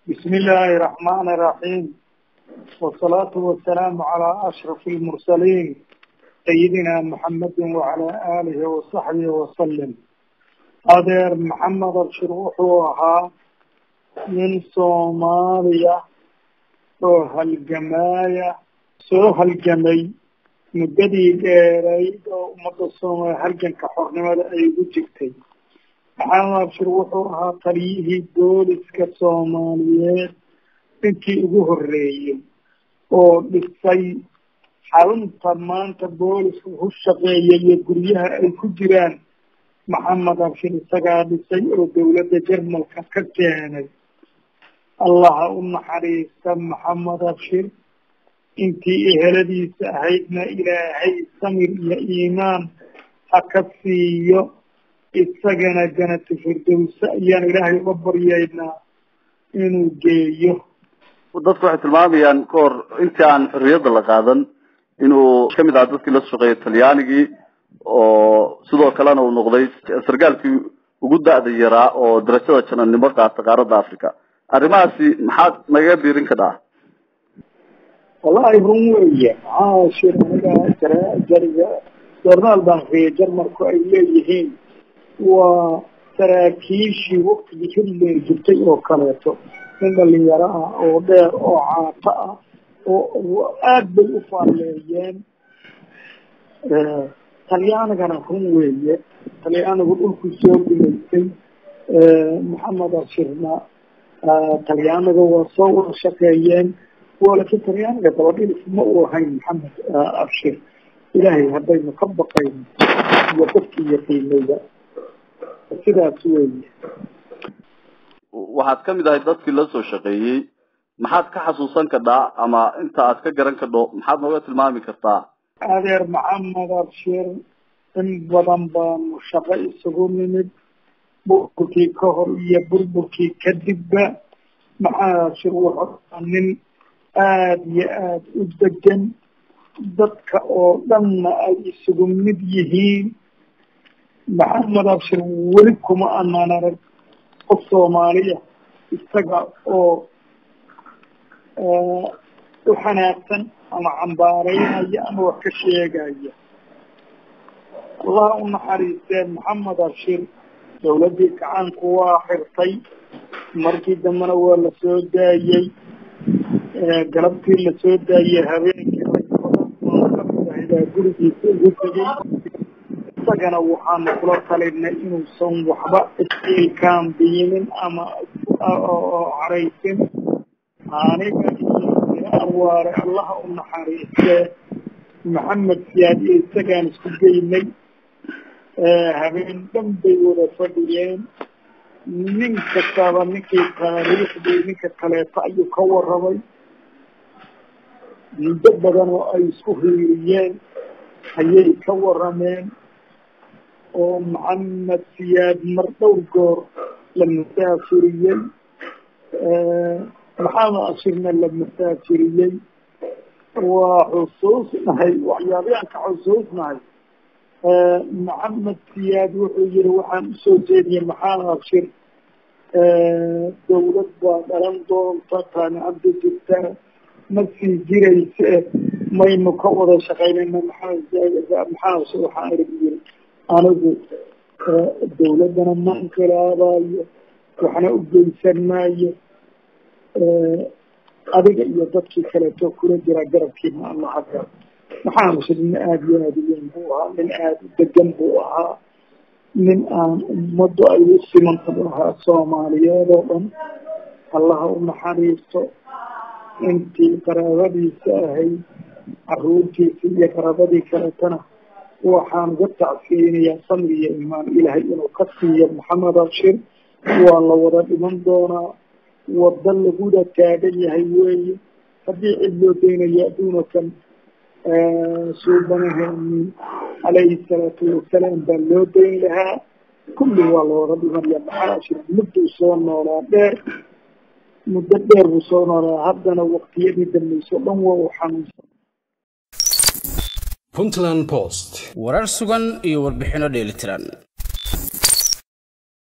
بسم الله الرحمن الرحيم والصلاة والسلام على أشرف المرسلين سيدنا محمد وعلى آله وصحبه وسلم أدير محمد الشروح وها من صوماليا سوها الجماية سوها الجمي مددي ديري ومدى الصوماليا هلجن كحرنمة أي وجهتي maxamed abshir wuxuu ahaa taliyihii booliska soomaaliyeed ninkii ugu horreeyey oo dhisay xarunta maanta booliska ku shaqeeya iyo guryaha ay ku jiraan maxamed abshir isagaa dhisay oo dowladda jarmalka ka keenay allaha u naxariista maxamed abshir intii eheladiisa ahaydna ilaahay samir iyo iimaan ha ka siiyo isagana janatu firdowsa ayaan ilaahay uga baryaynaa inuu geeyo dadku waxay tilmaamayaan ka hor intii aan xorriyadda la qaadan inuu kamid aha dadkii la shaqeeyay talyaanigii oo sidoo kalena uu noqday sargaalkii ugu da-da yaraa oo darajada janannimo qaata qaaradda africa arrimahaasi maxaad nagaga biirin ka dhaha wallahi run weeye caashir aniga jariga jornaal baan riyay jarmalku ay leeyihiin waa saraakiishii waktigii hitler jirtay oo kaleeto nin dhalinyaro ah oo dheer oo caato ah oo aad bay u faalleeyeen talyaanigana run weeye talyaanigu dhulku soo gumaystay maxamed ashirna talyaaniga waa soo wada shaqeeyeen waa laakiin talyaaniga dabadhilis ma uu ahayn maxamed abshir ilaahay haddaynu ka baqayno iyo dadkii yaqiinayda sidaas weeye waxaad kamid ahay dadkii la soo shaqeeyey maxaad ka xasuusan kadhaa ama inta aad ka garan kadho maxaad nooga tilmaami kartaa adeer maxamed abshir in badan baanu shaqo isugu nimid burburkii ka hor iyo burburkii kadibba maxamed abshir wuxuu nin aada iyo aada u degan dadka oo dhanna ay isugu mid yihiin maxamed abshir weli kuma anaan arag qof soomaaliya isaga oo u xanaaqsan ama cambaareynaya ama wax ka sheegaya allah u naxariisteen maxamed abshir dawladdii gacaanku waa xirtay markii dambena waa la soo daayey galabtii lasoo daayey habeenkii rag badan oo kamid ahaybaa gurigiisa ugu tegey isagana waxaanu kula talinay inuusan waxba istiilkaan biinin ama caraysin aniga iyo awaare allaha u naxariiste maxamed siyaad iyo isagaan isku geynay habeen dhan bay wada fadhiyeen nin kastaba ninkii taariikhdii ninka kaleeto ayuu ka warramay muddo badan oo ay isku hiiriyeen ayay ka warrameen oo maxamed siyaad mar dhowr goor la masaafiriyey maxamed ashirna la masaafiriyey waa xusuusnahay waxyaabayaan ka xusuusnahay maxamed siyaad wuxuu yihi waxaan usoo jeediyey maxamed ashir dawlad baa dhalan doonta taamicadda jirta ma sii jirayse maynu ka wada shaqaynayna maxamed maxamed ashir waxaan ihi yiri anigu dawladdana ma inqilaabayo waxna u geysan maayo adiga iyo dadkii kaleeto kula jira garabkiina alla haka maxaa musir nin aada iyo aada u weyn buu ahaa nin aada u degan buu ahaa nin aan ummaddu ay u simanta buu ahaa soomaaliyeed oo dhan allaha u naxariisto intii qaraabadiisa ahayd caruurtiisa iyo qaraabadii kaletana waxaan uga tacsiyeynayaa samri iyo imaan ilaahay inuu ka siiyo maxamed abshir waa la wada dhiman doonaa wada laguna taagan yahay weeye haddii cid loo daynayo adduunakan suubanaheeni calayhi salaatu wasalaam baa loo dayn lahaa kulli waa la wada dhimanaya maxamed abshir mudduu soo noolaa dheer muddo dheer buu soo noolaa haddana waqtiyadii dambayso dhan waa uu xanuunsan puntland post warar sugan iyo warbixinno dheelitiran